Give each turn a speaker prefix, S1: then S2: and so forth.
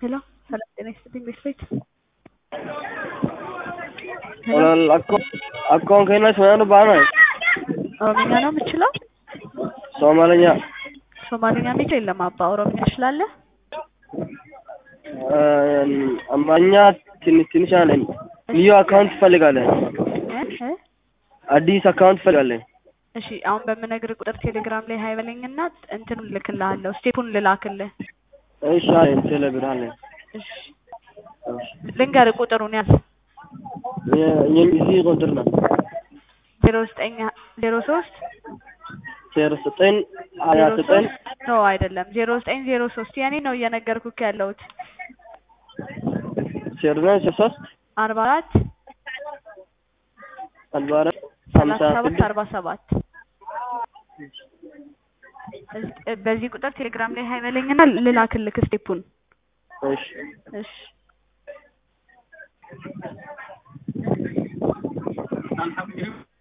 S1: ሄሎ ሰላም ጤና ይስጥልኝ ቤት
S2: Walaal akkoon akkoon keenya Somaaliyaa baanaay
S1: ኦሮምኛ ነው የምችለው?
S2: ሶማለኛ
S1: ሶማሊኛ የሚችል የለም አባ። ኦሮምኛ ትችላለህ?
S2: አማርኛ ትንሽ ትንሽ አለኝ። ልዩ አካውንት ትፈልጋለህ?
S1: እ እ
S2: አዲስ አካውንት ትፈልጋለህ?
S1: እሺ አሁን በምነግርህ ቁጥር ቴሌግራም ላይ ሀይ በለኝና እንትኑን ልክልሃለሁ፣ ስቴፑን ልላክልህ።
S2: እሺ አለኝ። ቴሌብር አለኝ።
S1: እሺ ልንገርህ ቁጥሩን ያዝ።
S2: የዚህ ቁጥር ነው
S1: ዜሮ ዘጠኝ ዜሮ ሶስት
S2: ዜሮ ዘጠኝ ሀያ
S1: ዜሮ
S2: ዘጠኝ
S1: ሶስት ኖ አይደለም ዜሮ ዘጠኝ ዜሮ ሶስት የኔ ነው እየነገርኩህ ያለሁት
S2: ዜሮ ዘጠኝ ዜሮ ሶስት
S1: አርባ አራት
S2: አርባ አራት ሀምሳ
S1: ሰላሳ ሰባት
S2: ስድስት
S1: አርባ ሰባት በዚህ ቁጥር ቴሌግራም ላይ ሀይ በለኝና ልላክልህ ስቴፑን።
S2: እሺ
S1: እሺ